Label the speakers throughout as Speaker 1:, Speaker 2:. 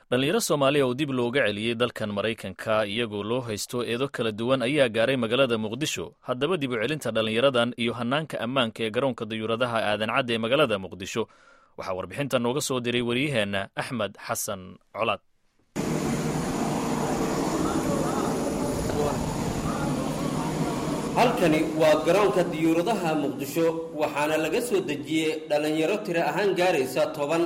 Speaker 1: dhallinyaro soomaaliya oo dib looga celiyey dalkan maraykanka iyagoo loo haysto eedo kala duwan ayaa gaaray magaalada muqdisho haddaba dib u celinta dhallinyaradan iyo hannaanka ammaanka ee garoonka dayuuradaha aadan cadde ee magaalada muqdisho waxaa warbixintan nooga soo diray waryaheenna axmed xasan colaad
Speaker 2: halkani waa garoonka diyuuradaha muqdisho waxaana laga soo dejiyey dhallinyaro tiro ahaan gaaraysa toban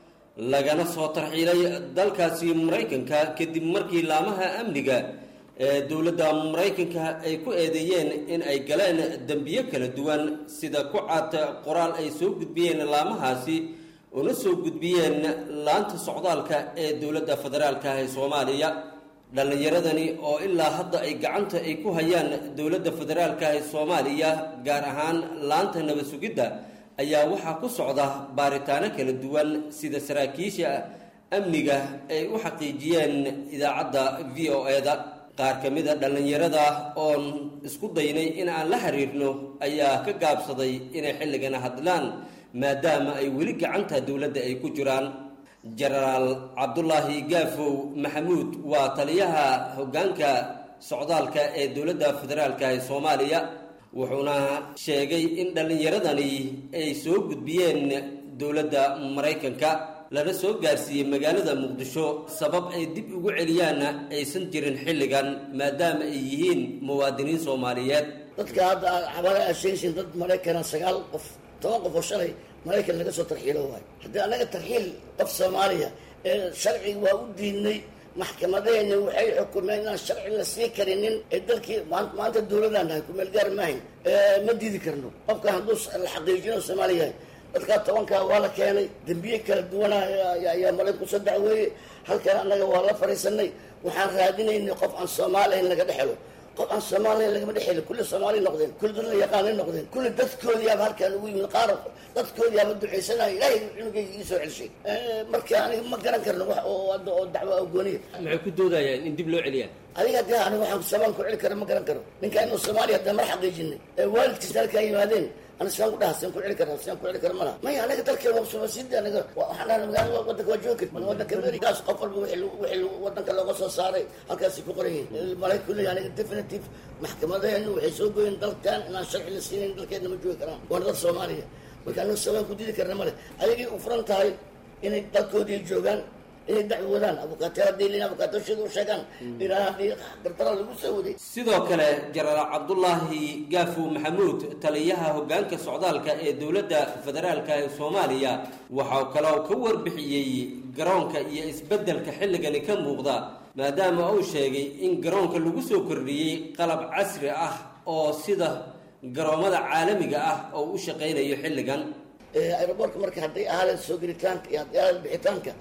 Speaker 2: lagana soo tarxiilay dalkaasi maraykanka kadib markii laamaha amniga ee dowladda maraykanka ay ku eedeeyeen in ay galeen dembiyo kala duwan sida ku cad qoraal ay soo gudbiyeen laamahaasi una soo gudbiyeen laanta socdaalka ee dowladda federaalka ee soomaaliya dhallinyaradani oo ilaa hadda ay gacanta ay ku hayaan dowladda federaalka ee soomaaliya gaar ahaan laanta nabad sugidda ayaa waxaa ku socda baaritaano kala duwan sida saraakiisha amniga ay u xaqiijiyeen idaacadda v o e-da qaar ka mid a dhallinyarada oon isku daynay in aan la xiriirno ayaa ka gaabsaday inay xilligana hadlaan maadaama ay weli gacanta dowladda ay ku jiraan jenaraal cabdulaahi gaafow maxamuud waa taliyaha hoggaanka socdaalka ee dowladda federaalka ee soomaaliya wuxuuna sheegay in dhallinyaradani ay soo gudbiyeen dowladda maraykanka lana soo gaarsiiyey magaalada muqdisho sabab ay dib ugu celiyaanna aysan jirin xilligan maadaama ay yihiin muwaadiniin soomaaliyeed
Speaker 3: dadka hadda xabaale aad sheegaysiin dad maraykana sagaal qof toban qof oo shalay maraykan laga soo tarxiilo waayo haddii annaga tarxiil qof soomaaliya ee sharci waa u diidnay maxkamadeena waxay xukumeen inaan sharci la sii karinin ee dalkii maanta dowladaan nahay kumeel gaar maahayn ma diidi karno qofkan hadduu la xaqiijino soomaaliya yahay dadkaa tobankaa waa la keenay dembiye kala duwana ayaa maraykanku soo dacweeyey halkan annaga waa la fadhiisanay waxaan raadinaynay qof aan soomaali ahayn laga dhexelo qof aan soomaaliya lagama dhexeli kulli soomaali noqdeen kulli dad la yaqaanay noqdeen kulli dadkoodiyaaba halkaan ugu yimid qaar dadkoodiyaaba ducaysanaya ilaahay cunugayga ii soo celshay marka aniga ma garan karno wax oo hadda oo dacwo agooniya
Speaker 2: maxay ku doodayaan in dib loo celiyaa
Speaker 3: adiga dee aniga waxaan soomaali ku celi kara ma garan karo ninkaa inuu soomaaliya hadda mar xaqiijinay ee waalidkiisa halkaa yimaadeen ana siaan ku dhaha siaan ku celi kara siaan ku celi kara malaha maya anaga dalkeena waa soomasiida anaga waxaan dhahay magaalada wadanka waa joogi kar wadanka amerikaas qof walba wixii wadanka looga soo saaray halkaasay ku qoran yihiin maraykan kuley aniga definitive maxkamadeenu waxay soo goyeen dalkan inaan sharci la siinayn dalkeedna ma joogi karaan waana dad soomaaliya marka anaga soomaaliya ku diidi karna male ayagay u furan tahay inay dalkoodii joogaan inay dacwadaan abukaatee hadday leeyihin abukaatooshada u sheegaan ilaa haddii gartara lagu soo waday
Speaker 2: sidoo kale jenaraal cabdulaahi gaafow maxamuud taliyaha hoggaanka socdaalka ee dowladda federaalka ee soomaaliya waxaa kaloo ka warbixiyey garoonka iyo isbeddelka xilligani ka muuqda maadaama uu sheegay in garoonka lagu soo kordhiyey qalab casri ah oo sida garoomada caalamiga ah oo u shaqaynayo xilligan
Speaker 3: aeroboortka marka hadday ahaaleen soo gelitaanka iyo hadday ahaaleen bixitaanka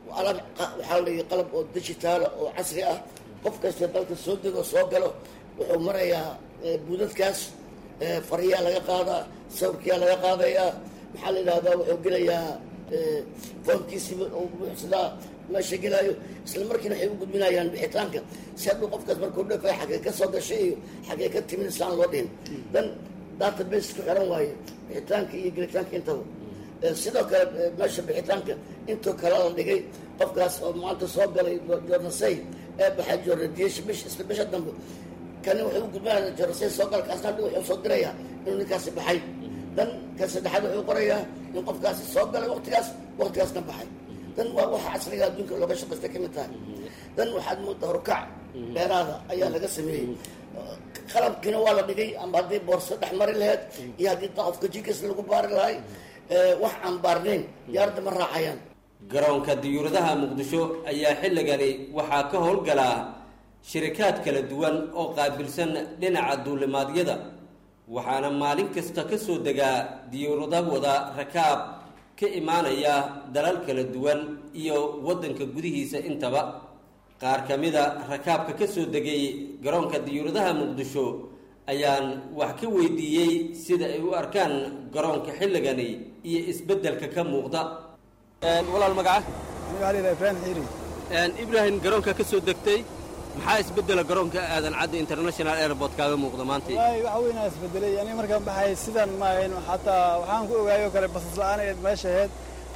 Speaker 3: waxaa la qalab oo digitaala oo casri ah qof kasta dalka soo dego soo galo wuxuu marayaa buudadkaas fariyaa laga qaadaa sawirkiyaa laga qaadayaa maxaa la yidhahdaa wuxuu gelayaa foomkiisiiba uu buuxsadaa meesha gelaayo isla markiina waxay u gudbinayaan bixitaanka si hadduu qofkaas markuu dhafay xaggee ka soo gashay iyo xaggee ka timid saan loo dhihin dan database ku xiran waayo bixitaanka iyo gelitaanka intaba sidoo kale meesha bixitaanka intuu kale la dhigay qofkaas oo maanta soo galay jornasay ee baxay jornadiyesh bish isla bisha dambe kani wuxuu u gudbinaya jornasay soo gala kaasna dhi wuxuu soo dirayaa inuu ninkaasi baxay dan ka saddexaad wuxuu qorayaa in qofkaasi soo galay waqtigaas waqtigaasna baxay dan waa waxa casriga adduunka looga shaqaysta ka mid tahay dan waxaad moodaa horukac dheeraada ayaa laga sameeyey qalabkiina waa la dhigay ama haddii boorso dhex mari lahayd iyo haddii qofka jikas lagu baari lahay wax aan baarnayn diyaaradda ma raacayaan
Speaker 2: garoonka diyuuradaha muqdisho ayaa xilligani waxaa ka howlgalaa shirikaad kala duwan oo qaabilsan dhinaca duulimaadyada waxaana maalin kasta ka soo degaa diyuurada wada rakaab ka imaanaya dalal kala duwan iyo waddanka gudihiisa intaba qaar ka mida rakaabka ka soo degay garoonka diyuuradaha muqdisho ayaan wax ka weydiiyey sida ay u arkaan garoonka xilligani iyo isbeddelka ka muuqda walaal magaca
Speaker 4: ibrahim xiiri
Speaker 2: ibrahim garoonka ka soo degtay maxaa isbeddela garoonka aadan cadde international airport kaaga muuqda maanta
Speaker 4: wallahi waxa weynaa isbedelay ani markaan baxay sidan ma ahayn xataa waxaan ku ogaayoo kale basas la-aan eed meesha ahayd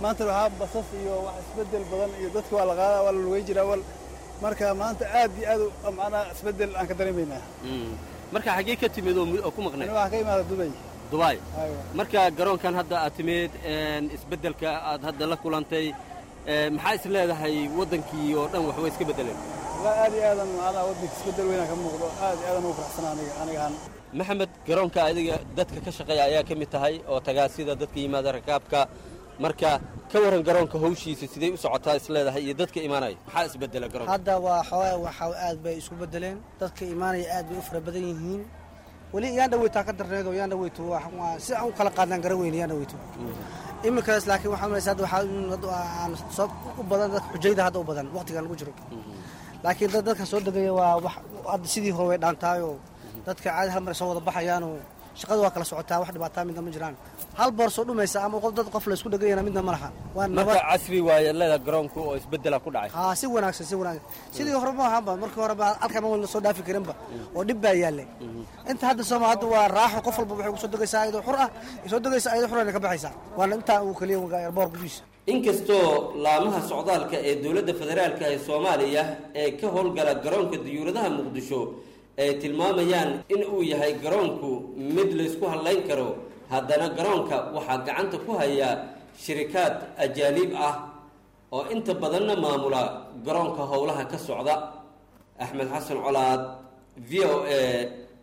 Speaker 4: maanta waxaa basas iyo wax isbedel badan iyo dadka waa la qaadaa waa la lugay jiraa wal marka maanta aad iyo aad u- macnaha isbedel aan ka dareemaynaa
Speaker 2: marka xaggee ka timid oo mu- oo ku maqnay
Speaker 4: ani waxaa ka imaada dubay
Speaker 2: dubai
Speaker 4: aywa
Speaker 2: marka garoonkan hadda aad timid een, isbeddelka aad hadda la kulantay ee, maxaa is leedahay waddankii oo dhan wax way iska beddeleen
Speaker 4: walaa aad iyo aadan macnaha waddanka isbedel weynaa ka muuqdo aad iyo aadan ugu faraxsana aniga aniga ahaan
Speaker 2: maxamed garoonka adiga dadka ka shaqeeya ayaa ka mid tahay oo tagaa sida dadka yimaada rakaabka marka ka waran garoonka hawshiisa siday u socotaa is leedahay iyo dadka imaanaya maxaa isbeddela garoonka
Speaker 5: hadda waa xoogaa waxa aad bay isku bedeleen dadka imaanaya aad bay u fara badan yihiin weli yaan dhaweytaa ka darneed oo yaan dhaweyto waa- waa si aan u kala qaadnaan garan weyne yaan dhaweyto iminkaas laakiin waxaa malaysa hadda waxaa in hadda aan soo u badan dadka xujayda hadda u badan waqtigan lagu jiro laakiin dad dadka soo degaya waa wax hadda sidii hore way dhaantaayoo dadka caadi hal mar soo wada baxayaanoo shaqada waa kala socotaa wax dhibaataa midna ma jiraan hal boor soo dhumaysa ama qof dad qof la isku dhegayana midna ma laha waa
Speaker 2: marka
Speaker 5: nabad
Speaker 2: casri waaye leeda garoonka oo isbeddela ku dhacay
Speaker 5: haa si wanaagsan si wanaagsan sidii hore ma ahaanba markii hore ba halkan ma wada soo dhaafi karinba oo dhib baa yaallay inta hadda sooma hadda waa raaxo qof walba waxay kusoo degaysaa ayadoo xur ah soo degaysaa ayadoo xurana ka baxaysaa waana intaa uu kaliya boor gudihiisa
Speaker 2: inkastoo laamaha socdaalka ee dowladda federaalka ee soomaaliya ee ka howlgala garoonka diyuuradaha muqdisho ay tilmaamayaan in uu yahay garoonku mid laysku hadlayn karo haddana garoonka waxaa gacanta ku haya shirikaad ajaaniib ah oo inta badanna maamula garoonka howlaha ka socda axmed xasan colaad v o a